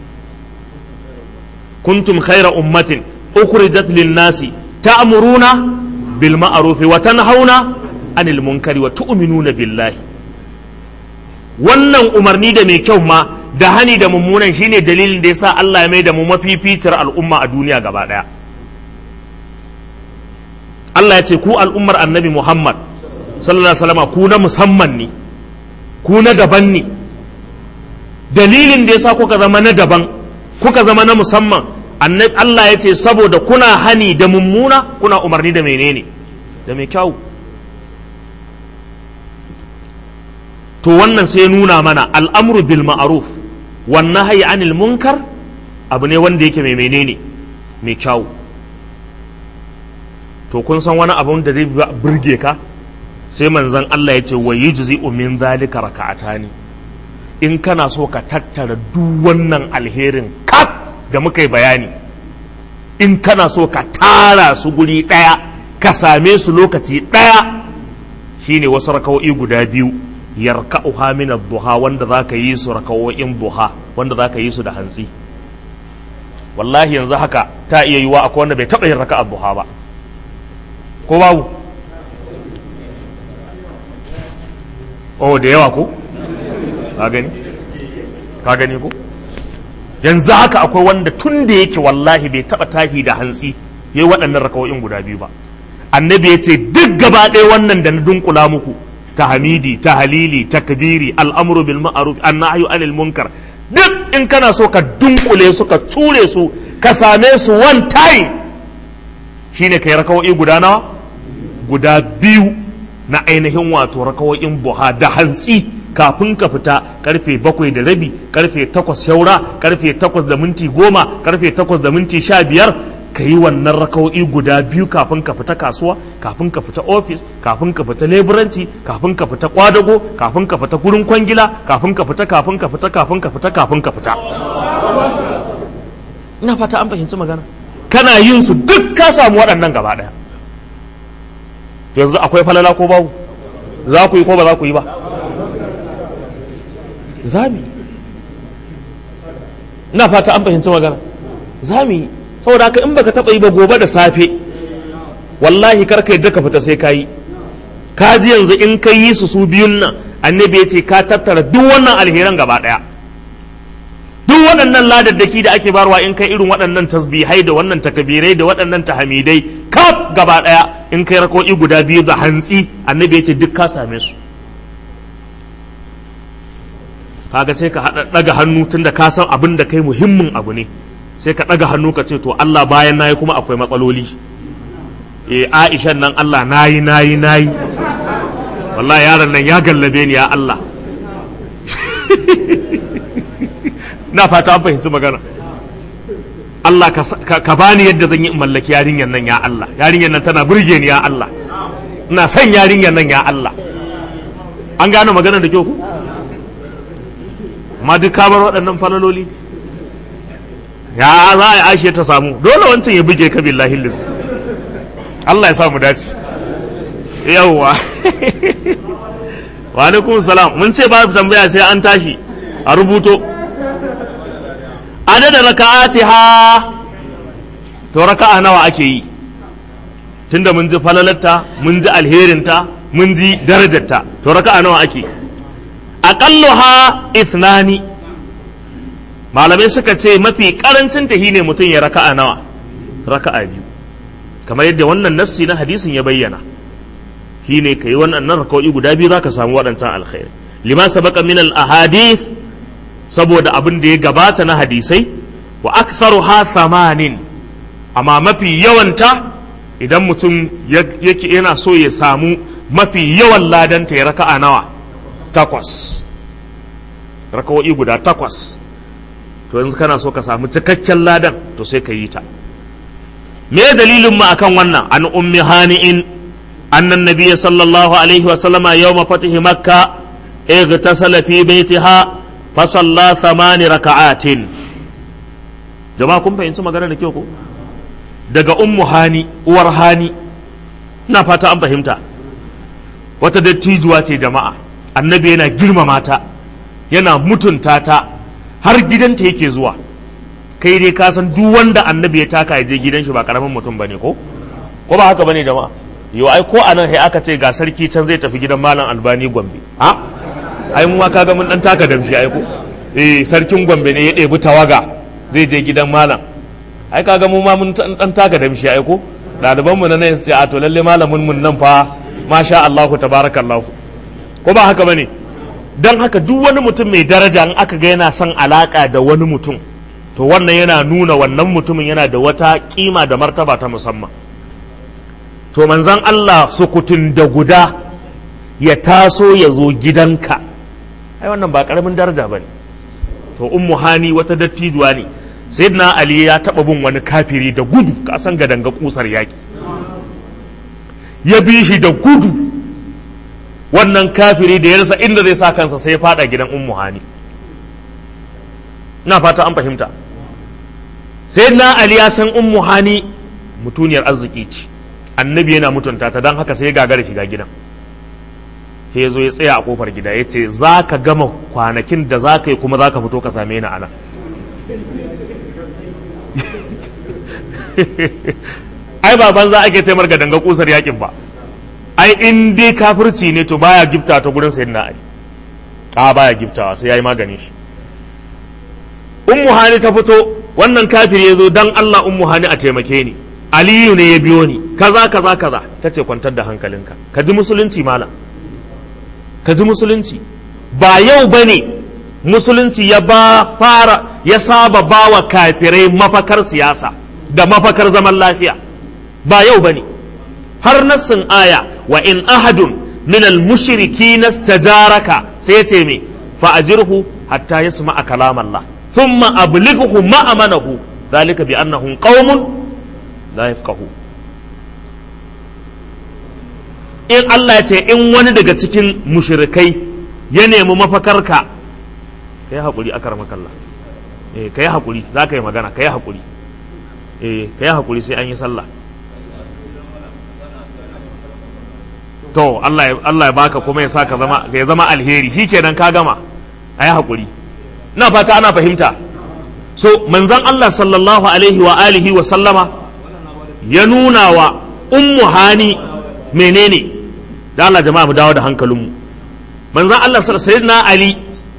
kuntum khayra ummatin ukhrijat lin nasi ta'muruna bil ma'rufi wa tanhauna anil munkari wa tu'minuna billahi wannan umarni da mai kyau ma da hani da mummunan shine dalilin da yasa Allah ya mai da mu mafificiyar al'umma a duniya gaba daya Allah ya ce ku al'ummar annabi Muhammad sallallahu alaihi wasallam ku na musamman ne ku na daban ne dalilin da yasa kuka zama na daban kuka zama na musamman annabi Allah ya ce saboda kuna hani da mummuna kuna umarni da menene da mai kyau to wannan sai nuna mana al'amru bil ma'ruf wan nahyi anil munkar abu ne wanda yake mai menene mai kyau to kun san wani abun da zai burge ka sai manzon Allah ya ce wa yujzi'u min zalika raka'atani in kana so ka tattara duk wannan alherin kaf da muka yi bayani in kana so ka tara su guri ɗaya ka same su lokaci ɗaya shine wasu raka'o'i guda biyu yarka'uha min ad-duha wanda zaka yi su raka'o'in duha wanda zaka yi su da hantsi wallahi yanzu haka ta iya yiwa akwai wanda bai taɓa yin raka'a duha ba ko babu oh da yawa ko ka gani ka gani ko yanzu haka akwai wanda tun da yake wallahi bai taba tashi da hantsi yayi waɗannan rakawoyin guda biyu ba annabi ya ce duk gaba ɗaya wannan da na dunkula muku ta hamidi ta halili takbiri al'amru bil ma'ruf annahyu anil munkar duk in kana so ka dunkule su ka ture su ka same su one time shine kai rakawoyi guda nawa guda biyu na ainihin wato rakawoyin buha da hantsi kafin ka fita karfe bakwai da rabi karfe takwas shaura karfe takwas da minti goma karfe takwas da minti sha biyar ka yi wannan raka'o'i guda biyu kafin ka fita kasuwa kafin ka fita ofis kafin ka fita leburanci kafin ka fita kwadago kafin ka fita gurin kwangila kafin ka fita kafin ka fita kafin ka fita kafin ka fita ina fata an fahimci magana kana yin su duk ka samu waɗannan gaba ɗaya yanzu akwai falala ko babu za ku yi ko ba za ku yi ba zami ina fata an fahimci magana zami saboda haka in baka taɓa yi ba gobe da safe wallahi karka yadda ka fita sai ka yi ka ji yanzu in ka yi su su biyun nan annabi ya ce ka tattara duk wannan alheran gaba ɗaya duk waɗannan ladaddaki da ake barwa in kai irin waɗannan tasbihai da wannan takabirai da waɗannan tahamidai kaf gaba ɗaya in kai rako'i guda biyu da hantsi annabi ya ce duk ka same su kaga sai ka haɗa ɗaga hannu tunda ka san abin da kai muhimmin abu ne sai ka ɗaga hannu ka ce to Allah bayan nayi kuma akwai matsaloli eh Aisha nan Allah nayi nayi nayi wallahi yaron nan ya gallabe ni ya Allah na fata an fahimci magana Allah ka bani yadda zan yi in mallaki yarinyar nan ya Allah yarinyar nan tana burge ni ya Allah ina son yarinyar nan ya Allah an gane magana da kyau ku amma duk ka bar waɗannan falaloli ya za a yi ashe ta samu dole wancan ya buge ka billahi lizu Allah ya samu dace yawwa wa alaikum salam mun ce ba tambaya sai an tashi a rubuto adada raka'atiha to raka'a nawa ake yi tunda mun ji falalarta mun ji alherinta mun ji darajarta to raka'a nawa ake aqalluha ithnani malamai suka ce mafi karancin ta ne mutum ya raka'a nawa raka'a biyu kamar yadda wannan nassi na hadisin ya bayyana shine kai wannan raka'o'i guda biyu zaka samu waɗancan alkhairi lima sabaqa min al ahadith saboda abin da ya gabata na hadisai wa aktharuha thamanin amma mafi yawanta idan mutum yake yana so ya samu mafi yawan ladanta ya raka'a nawa takwas raka'o'i guda takwas to yanzu kana so ka samu cikakken ladan to sai ka yi ta me dalilin mu akan wannan an ummi hani'in annan nabiyyi sallallahu alaihi wa sallama yawma fatihi makka اغتسل في بيتها فصلى ثمان ركعات jama'a kun fahimci magana da kyau ko daga ummu hani uwar hani ina fata an fahimta wata dattijuwa ce jama'a annabi yana girmama ta yana mutunta ta har gidanta yake zuwa kai dai ka san duk wanda annabi ya taka ya je gidan shi ba karamin mutum bane ko ko ba haka bane jama'a yo ai ko anan sai aka ce ga sarki can zai tafi gidan malam albani gombe a ai mu ma kaga mun dan taka damshi ai ko eh sarkin gombe ne ya ɗebi tawaga zai je gidan malam ai kaga mu ma mun dan taka damshi ai ko ɗaliban mu na nan su ce a to lalle malamin mun nan fa masha Allah tabarakallah ko ba haka bane dan haka duk wani mutum mai daraja in aka ga yana son alaka da wani mutum to wannan yana nuna wannan mutumin yana da wata kima da martaba ta musamman to manzan Allah sukutun da guda ya taso ya zo gidanka ai wannan ba karamin daraja bane to ummu hani wata dattijuwa ne sayyidina ali ya taba bin wani kafiri da gudu ka san gadanga kusar yaki ya bi shi da gudu wannan kafiri da ya rasa inda zai sa kansa sai ya fada gidan ummu hani na fata an fahimta sayyidina ali ya san ummu hani mutuniyar arziki ce annabi yana mutunta ta don haka sai ya gagara shiga gidan sai ya zo ya tsaya a kofar gida ya ce za ka gama kwanakin da za ka yi kuma za ka fito ka same ni a nan ai ba banza ake taimar ga danga kusar yakin ba ai in dai kafirci ne to baya gifta ta gurin sayyidina ali a baya giftawa sai yayi maganin shi ummu hani ta fito wannan kafiri ya zo dan Allah ummu hani a taimake ni aliyu ne ya biyo ni kaza kaza kaza ta ce kwantar da hankalinka ka ji musulunci malam ka ji musulunci ba yau ba ne musulunci ya ba fara ya saba ba wa kafirai mafakar siyasa da mafakar zaman lafiya ba yau ba ne har nassin aya wa in ahadun min al-mushrikin istajaraka sai yace me fa ajirhu hatta yasma'a kalam Allah thumma ablighu ma'amanahu dhalika bi annahum qaumun la yafqahu in Allah ya ce in wani daga cikin mushrikai ya nemi mafakarka kai hakuri akar makalla eh kai hakuri za ka yi magana kai hakuri eh kai hakuri sai an yi sallah to Allah ya Allah ya baka kuma ya saka zama ya zama alheri shikenan ka gama ayi hakuri ina fata ana fahimta so manzon Allah sallallahu alaihi wa alihi wa sallama ya nuna wa ummu hani menene da Allah jama'a mu dawo da hankalinmu manzon Allah sallallahu alaihi na Ali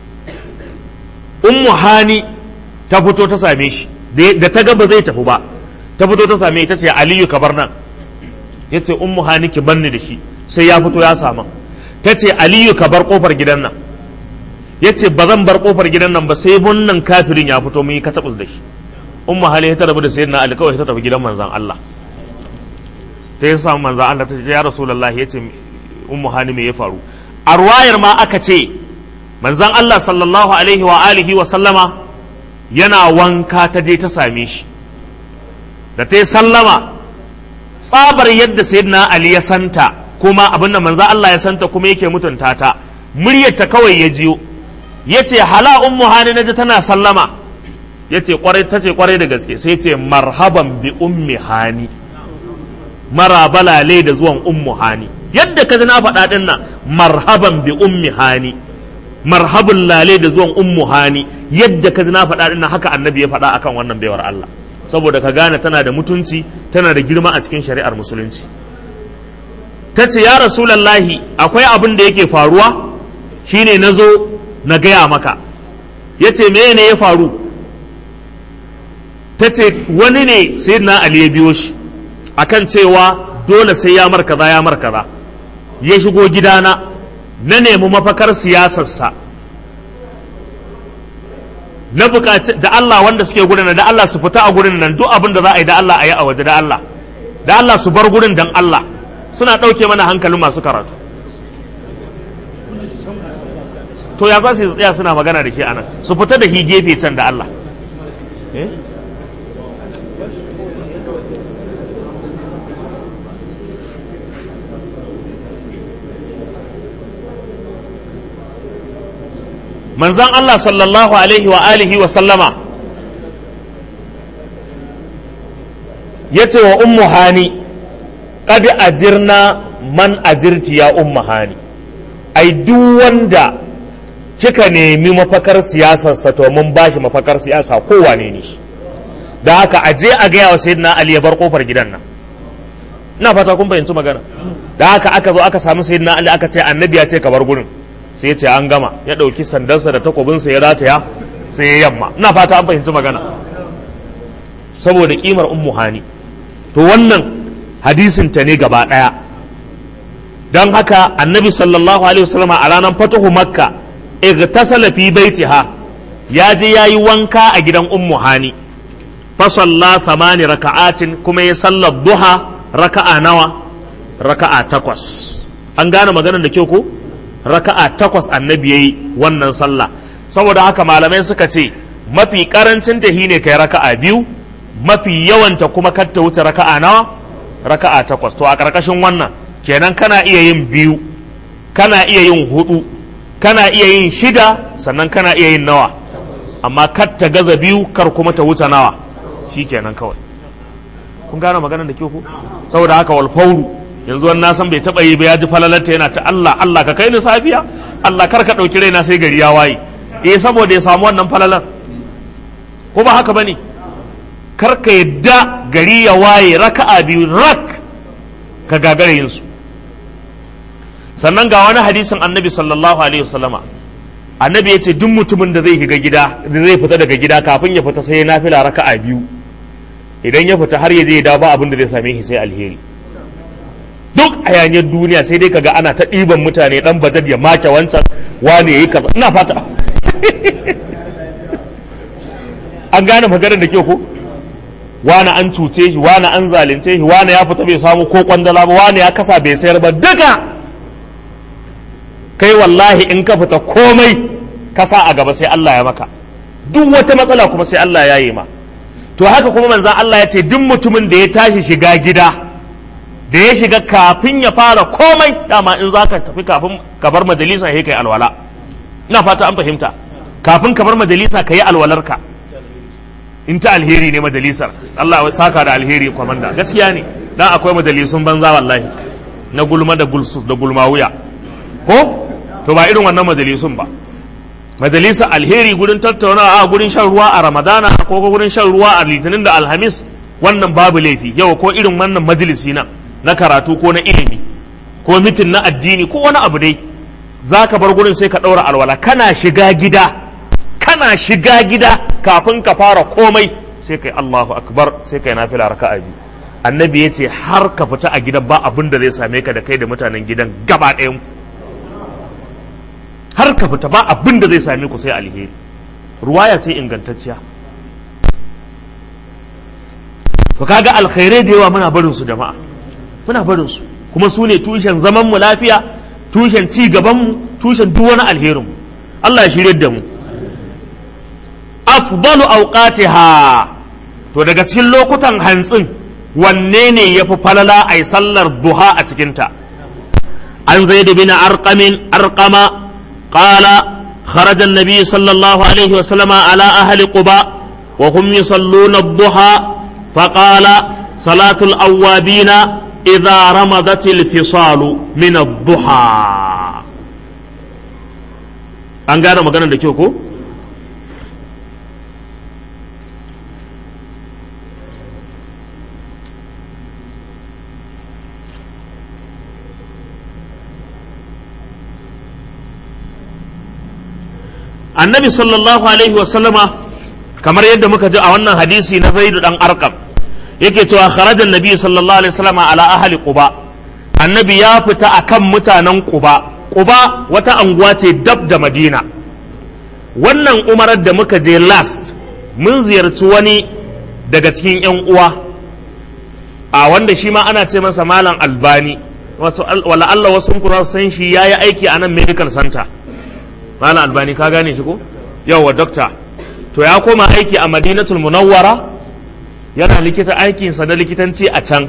ummu hani ta fito ta same shi da ta ga ba zai tafi ba ta fito ta same ta ce Aliyu ka bar nan yace ummu hani ki banni da shi sai ya fito ya sama ta ce Aliyu ka bar kofar gidan nan yace ba zan bar kofar gidan nan ba sai wannan kafirin ya fito mun yi katabus da shi ummu hani ta rabu da sayyidina Ali kawai ta tafi gidan manzon Allah ta yi samu manzon Allah ta ce ya rasulullahi yace ummu hani me ya faru a ruwayar ma aka ce manzon Allah sallallahu alaihi wa alihi wa sallama yana wanka ta je ta same shi da ta yi sallama tsabar yadda sayyidina Ali ya santa kuma abin da manzon Allah ya santa kuma yake mutunta ta muryarta kawai ya jiyo yace hala ummu hani naji tana sallama yace kwarai tace kwarai da gaske sai yace marhaban bi ummi hani marabalale da zuwan ummu hani yadda ka ji na faɗa ɗin nan marhaban bi ummi hani marhabun lale da zuwan ummu hani yadda ka ji na faɗa ɗin nan haka annabi ya faɗa akan wannan baiwar Allah saboda ka gane tana da mutunci tana da girma a cikin shari'ar musulunci ta ce ya rasulallahi akwai abin da yake faruwa shine na zo na gaya maka ya ce me ne ya faru ta ce wani ne sai na ali ya biyo shi akan cewa dole sai ya markaza ya markaza ya shigo gidana na nemi mafakar siyasarsa na bukaci da Allah wanda suke gurin da Allah su fita a gurin nan duk abin da za a yi da Allah a yi a waje da Allah da Allah su bar gurin dan Allah suna ɗauke mana hankalin masu karatu to ya za su tsaya suna magana da shi anan su fita da shi gefe can da Allah eh manzan Allah sallallahu alaihi wa alihi wa sallama ya ce wa ummu hani qad ajirna man ajirti ya ummu hani ai duk wanda kika nemi mafakar siyasarsa to mun bashi mafakar siyasa kowane ne shi da haka aje a gaya wa sayyidina ali ya bar kofar gidan nan ina fata kun fahimci magana da haka aka zo aka samu sayyidina ali aka ce annabi ya ce ka bar gurin sai ya ce an gama ya ɗauki sandansa da takobinsa ya rataya sai ya yamma ina fata an fahimci magana saboda kimar ummu hani to wannan hadisin ta ne gaba ɗaya don haka annabi sallallahu alaihi wasallam a ranar fatuhu makka igtasala fi baitiha ya je ya yi wanka a gidan ummu hani fa salla thamani raka'atin kuma ya sallar duha raka'a nawa raka'a takwas an gane maganar da kyau ko raka'a takwas annabi yayi wannan sallah saboda haka malamai suka ce mafi karancin ta ne kai raka'a biyu mafi yawanta kuma kar ta wuce raka'a nawa raka'a takwas to a karkashin wannan kenan kana iya yin biyu kana iya yin hudu kana iya yin shida sannan kana iya yin nawa amma kar ta gaza biyu kar kuma ta wuce nawa shikenan kawai kun gane maganar da ke ku saboda haka wal fauru yanzu wani san bai taba yi ba ya ji falalarta yana ta Allah Allah ka kai ni safiya Allah kar ka dauki raina sai gari ya waye eh saboda ya samu wannan falalar ko ba haka bane kar ka yadda gari ya waye raka'a biyu rak ka gagara yin su sannan ga wani hadisin annabi sallallahu alaihi wasallama annabi ya ce duk mutumin da zai shiga gida da zai fita daga gida kafin ya fita sai ya nafila raka'a biyu idan ya fita har ya je ya dawo ba abin da zai same shi sai alheri duk a yanyan duniya sai dai kaga ana ta ɗiban mutane dan bajet ya make wancan wane yayi kaza ina fata an gane maganar da ke ko wane an cuce shi wane an zalunce shi wane ya fita bai samu ko kwandala ba wane ya kasa bai sayar ba duka kai wallahi in ka fita komai ka sa a gaba sai Allah ya maka duk wata matsala kuma sai Allah ya yi ma to haka kuma manzan Allah ya ce duk mutumin da ya tashi shiga gida da ya shiga kafin ya fara komai dama in za ka tafi kafin ka bar majalisa ya kai alwala ina fata an fahimta kafin ka bar majalisa ka yi alwalarka in ta alheri ne majalisar Allah ya saka da alheri kwamanda gaskiya ne dan akwai majalisun banza wallahi na gulma da gulsus da gulma wuya ko to ba irin wannan majalisun ba majalisa alheri gurin tattaunawa a gurin shan ruwa a ramadana ko gurin shan ruwa a litinin da alhamis wannan babu laifi yau ko irin wannan majalisi na na karatu ko na ilimi ko mitin na addini ko wani abu dai za ka bar gurin sai ka ɗaura alwala kana shiga gida kana shiga gida kafin ka fara komai sai kai Allahu akbar sai kai nafila raka'a biyu annabi ya ce har ka fita a gidan ba abin da zai same ka da kai da mutanen gidan gaba ɗayan har ka fita ba abin da zai same ku sai alheri ruwaya ce ingantacciya to kaga alkhairai da yawa muna barin su jama'a muna barin su kuma su ne tushen zaman mu lafiya tushen ci gaban mu tushen duk wani alherin mu Allah ya shirye da mu afdalu awqatiha to daga cikin lokutan hantsin wanne ne yafi falala ai sallar duha a cikin ta an zaid bin arqamin arqama قال خرج النبي صلى الله عليه وسلم على أهل قباء وهم يصلون الضحى فقال صلاة الأوابين إذا رمضت الفصال من الضحى an gane maganar da kyau ko? annabi sallallahu alaihi wasallama kamar yadda muka ji a wannan hadisi na zaidu dan arkam yake cewa kharajan nabi sallallahu alaihi wasallama ala ahli quba annabi ya fita akan mutanen quba quba wata anguwa ce dab da madina wannan umarar da muka je last mun ziyarci wani daga cikin yan uwa a wanda shi ma ana ce masa malam albani wala Allah wasu kuna san shi yayi aiki a nan medical center malam albani ka gane shi ko yawa dokta to ya koma aiki a madinatul munawwara yana likita aikinsa na likitanci a can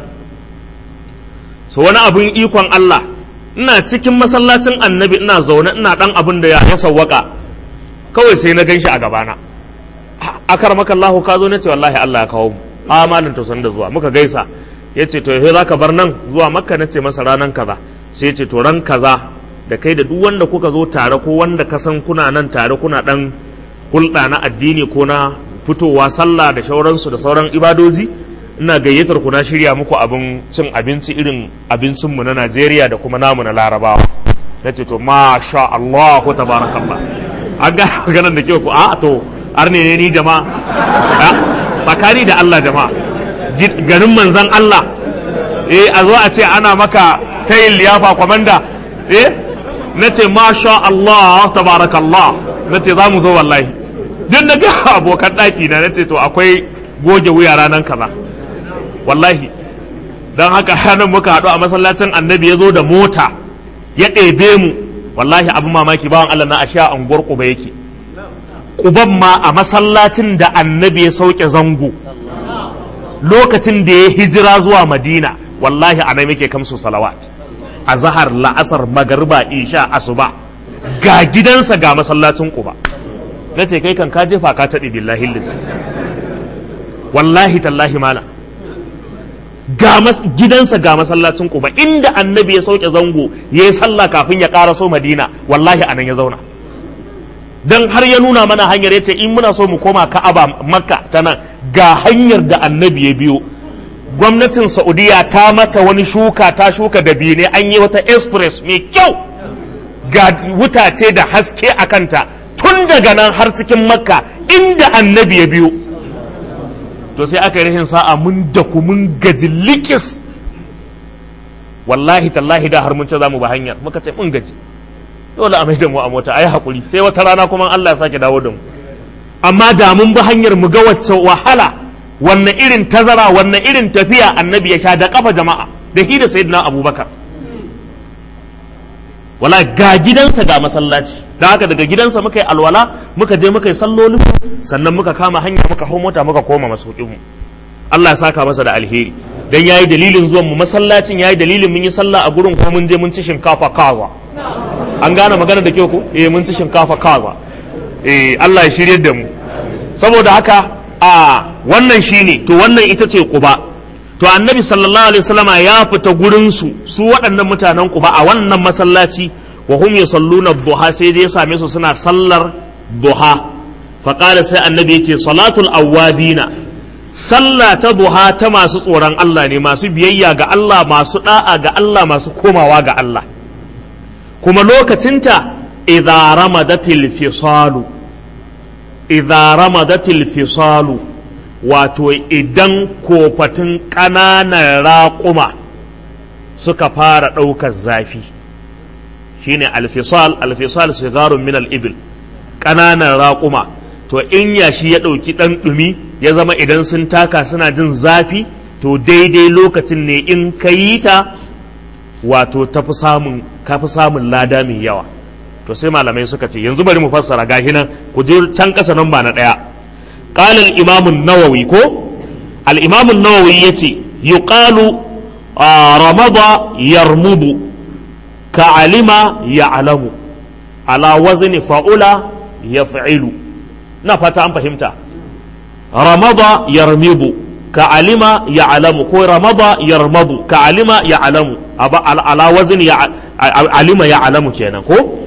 so wani abun ikon Allah ina cikin masallacin annabi ina zaune ina dan abin da ya sawwaka kawai sai na gan shi a gabana akar maka Allah ka zo ne ce wallahi Allah ya kawo mu a malin to san da zuwa muka gaisa yace to yaushe zaka bar nan zuwa makka nace masa ranan kaza sai yace to ran kaza da kai da duk wanda kuka zo tare ko wanda ka san kuna nan tare kuna dan hulɗa na addini ko na fitowa sallah da shauransu da sauran ibadoji ina gayyatar ku na shirya muku abin cin abinci irin abincinmu na Najeriya da kuma namu na Larabawa na ce to masha Allah ko tabarakallah an ga maganar da ke ku a to har ne ni jama'a tsakani da Allah jama'a ganin manzan Allah eh a zo a ce ana maka tayin liyafa kwamanda eh na ce masha Allah tabarakallah na ce za mu zo wallahi duk na ga abokan ɗaki na na ce to akwai goge wuya ranar kaza wallahi don haka ranar muka haɗu a masallacin annabi ya zo da mota ya ɗebe mu wallahi abin mamaki bawan Allah na ashe a unguwar Quba yake Quban ma a masallacin da annabi ya sauke zango lokacin da ya hijira zuwa Madina wallahi a nan yake kamsu salawat a zahar la'asar magariba isha asuba ga gidansa ga masallacin Quba na ce kai kan ka jefa ka taɗi billahi lillahi wallahi tallahi mala ga gidansa ga masallacin Quba inda annabi ya sauke zango ya yi sallah kafin ya ƙaraso Madina wallahi anan ya zauna dan har ya nuna mana hanyar yace in muna so mu koma Ka'aba Makka ta nan ga hanyar da annabi ya biyo gwamnatin Saudiya ta mata wani shuka ta shuka da biyu ne an yi wata express mai kyau ga wutace da haske a kanta tun daga nan har cikin Makka inda annabi ya biyo to sai aka yi rashin sa'a mun da ku mun gaji likis wallahi tallahi da har mun ce za mu ba hanyar muka ce mun gaji dole a mai da mu a mota ai hakuri sai wata rana kuma Allah ya sake dawo da mu amma da mun bi hanyar mu ga wacce wahala wannan irin tazara wannan irin tafiya annabi ya sha da kafa jama'a da hi da sayyidina abubakar wala ga gidansa ga masallaci da haka daga gidansa muka yi alwala muka je muka yi sallolin sannan muka kama hanya muka hau mota muka koma masaukin mu Allah ya saka masa da alheri dan yayi dalilin zuwan mu masallacin yayi dalilin mun yi sallah a gurin kuma mun je mun ci shinkafa kaza an gane magana da kyau ko eh mun ci shinkafa kaza eh Allah ya shirye da mu saboda haka a wannan shine to wannan ita ce quba to annabi sallallahu alaihi wasallama ya fita gurin su su waɗannan mutanen quba a wannan masallaci wa hum yusalluna duha sai dai ya same su suna sallar duha fa qala sai annabi yace salatul awwabina sallah ta duha ta masu tsoron Allah ne masu biyayya ga Allah masu da'a ga Allah masu komawa ga Allah kuma lokacinta idza ramadatil fisalu idza ramadatil fisalu wato idan kofatin ƙananan raƙuma suka fara ɗaukar zafi shine alfisal alfisal sigarun min al-ibil ƙananan raƙuma to in yashi ya ɗauki ɗan ɗumi ya zama idan sun taka suna jin zafi to daidai lokacin ne in ka yi ta wato tafi samun kafi samun lada mai yawa to sai malamai suka ce yanzu bari mu fassara gahi nan ku je can ƙasa nan ba na ɗaya qala al-imam an-nawawi ko al-imam an-nawawi yace yuqalu ramada yarmudu ka alima ya'lamu ala wazni fa'ula yaf'ilu na fata an fahimta ramada yarmidu ka alima ya'lamu ko ramada yarmadu ka alima ya'lamu ala wazni alima ya'lamu kenan ko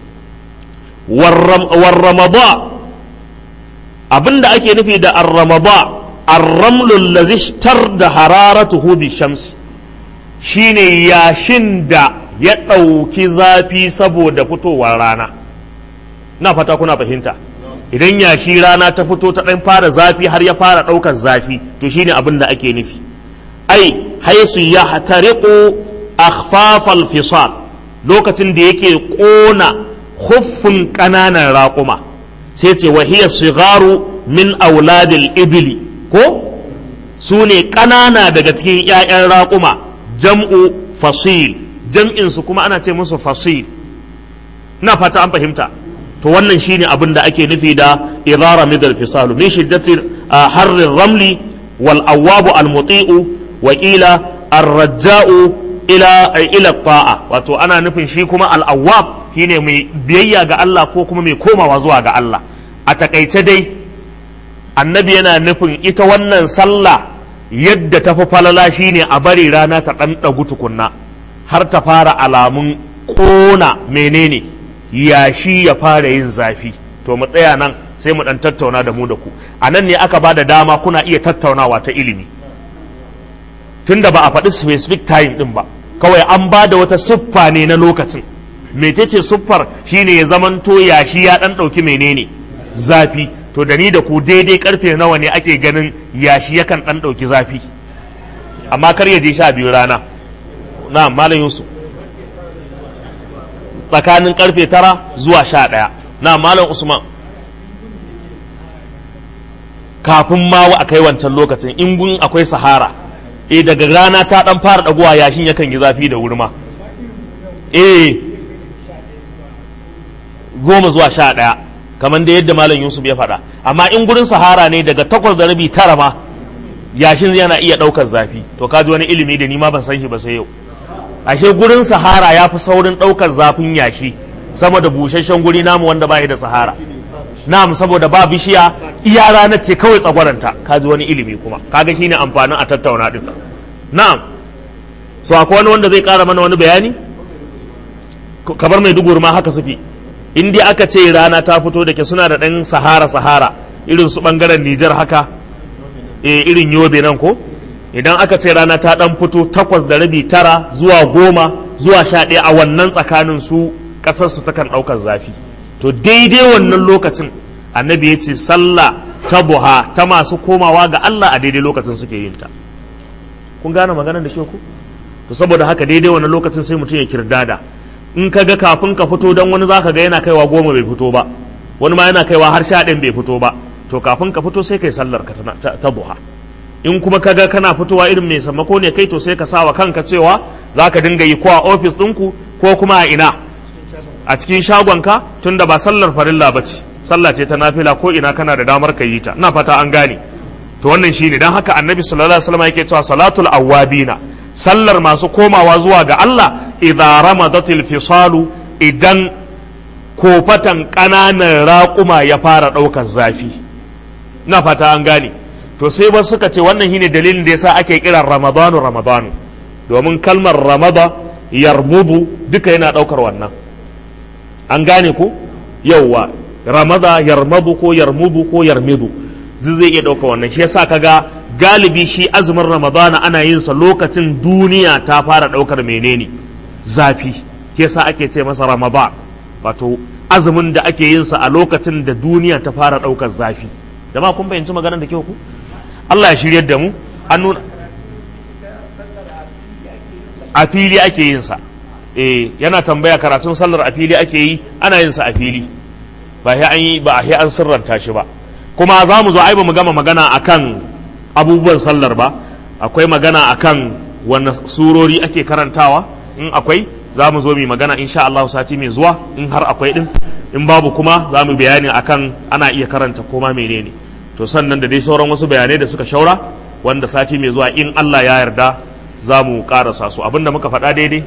warramada abinda ake nufi da arramada arramlul lazishtar da hararatuhu bi shamsi shine yashin da ya ɗauki zafi saboda fitowar rana na fata kuna fahimta idan yashi rana ta fito ta ɗan fara zafi har ya fara ɗaukar zafi to shine abin da ake nufi ai haisu ya hatariƙo akhfafal fisal lokacin da yake ƙona huffin ƙananan raƙuma sai ce wahiyar sigaru min auladil ibili ko su ne ƙanana daga cikin 'ya'yan raƙuma jam'u fasil jam'insu kuma ana ce musu fasil na fata an fahimta to wannan shine abin da ake nufi da idara midal fisalu min shiddatir harrin ramli wal awwabu al muti'u wa qila ar-raja'u ila ila ta'a wato ana nufin shi kuma al awwab shine mai biyayya ga Allah ko kuma mai komawa zuwa ga Allah a takaice dai annabi yana nufin ita wannan sallah yadda ta fi falala shine a bari rana ta ɗan ɗagu tukunna har ta fara alamun ƙona menene yashi ya fara yin zafi to mu tsaya nan sai mu ɗan tattauna da mu da ku a nan ne aka ba da dama kuna iya tattaunawa ta ilimi tunda ba a faɗi specific time ɗin ba kawai an ba da wata siffa ne na lokacin mecece siffar shine ya zamanto yashi ya ɗan ɗauki menene zafi to da ni da ku daidai karfe nawa ne ake ganin yashi yakan ɗan ɗauki zafi amma kar ya je sha biyu rana na malam yusuf tsakanin karfe tara zuwa sha ɗaya na malam usman kafin ma a kai wancan lokacin in gun akwai sahara eh daga rana ta ɗan fara ɗaguwa yashin yakan yi zafi da wurma eh goma zuwa sha ɗaya kamar da yadda malam yusuf ya faɗa amma in gurin sahara ne daga takwas da rabi tara ma yashin yana iya ɗaukar zafi to ka ji wani ilimi da ni ma ban san shi ba sai yau ashe gurin sahara ya fi saurin ɗaukar zafin yashi sama da busasshen guri namu wanda ba da sahara na'am saboda ba bishiya iya ranar ce kawai tsagwaranta ka ji wani ilimi kuma kaga shine amfanin a tattauna din na'am so akwai wani wanda zai ƙara mana wani bayani kabar mai duguri ma haka sufi in dai aka ce rana ta fito da ke suna da ɗan sahara sahara irin su ɓangaren nijar haka e irin yobe nan ko idan aka ce rana ta ɗan fito takwas da rabi tara zuwa goma zuwa sha ɗaya a wannan tsakanin su ƙasar su takan ɗaukar zafi to daidai wannan lokacin annabi ya ce sallah ta buha ta masu komawa ga Allah a daidai lokacin suke yin ta kun gane maganar da ke ku to saboda haka daidai wannan lokacin sai mutum ya kirdada in ka ga kafin ka fito don wani zaka ga yana kaiwa goma bai fito ba wani ma yana kaiwa har sha ɗin bai fito ba to kafin ka fito sai kai sallar ka ta duha in kuma ka ga kana fitowa irin mai sammako ne kai to sai ka sawa kanka cewa za ka dinga yi ko a ofis ɗinku ko kuma a ina a cikin shagonka tunda ba sallar farilla ba ce sallah ce ta nafila ko ina kana da damar ka yi ta ina fata an gane to wannan shine dan haka annabi sallallahu alaihi wasallam yake cewa salatul awwabina sallar masu komawa zuwa ga Allah idza ramadatil fisalu idan kofatan ƙananan raƙuma ya fara ɗaukar zafi ina fata an gane to sai ba suka ce wannan shine dalilin da yasa ake kiran ramadanu ramadanu domin kalmar ramada yarmudu duka yana ɗaukar wannan an gane ko yauwa ramada yarmadu ko yarmudu ko yarmidu duk zai iya ɗauka wannan shi yasa kaga galibi shi azumin ramadana ana yin sa lokacin duniya ta fara ɗaukar menene zafi shi yasa ake ce masa ramadan wato azumin da ake yin sa a lokacin da duniya ta fara ɗaukar zafi jama'a kun fahimci maganar da kyau ku Allah ya shiryar da mu an nuna a fili ake yin sa eh yana tambaya karatun sallar a fili ake yi ana yin sa a fili ba sai an yi ba sai an sirranta shi ba kuma za mu zo ai ba mu gama magana akan abubuwan sallar ba akwai magana akan wanne surori ake karantawa in akwai za mu zo mu magana insha Allah sati mai zuwa in har akwai din in babu kuma za mu bayani akan ana iya karanta koma menene to sannan da dai sauran wasu bayanai da suka shaura wanda sati mai zuwa in Allah ya yarda za mu karasa su abinda muka faɗa daidai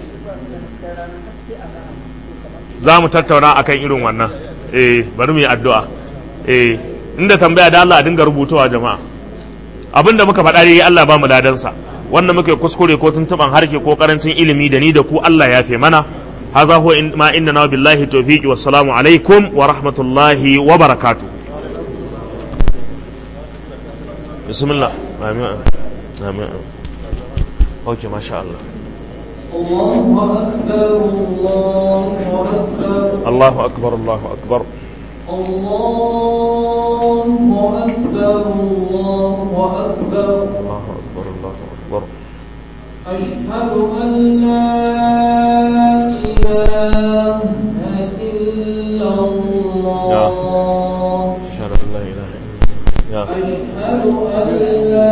za mu tattauna akan irin wannan eh bari mu yi addu'a eh inda tambaya da Allah a dinga rubutawa jama'a abinda muka faɗa daidai Allah ba mu ladansa wanda muke kuskure ko tuntuban harke ko karancin ilimi da ni da ku Allah ya fe mana haza huwa ma inna na billahi tawfiqi wassalamu alaikum wa rahmatullahi wa barakatuh bismillah amin amin اوكي ما شاء الله الله أكبر الله أكبر الله أكبر الله أكبر الله أكبر الله أكبر أشهد أن لا إله إلا الله أشهد أن لا إله إلا الله يا أشهد أن لا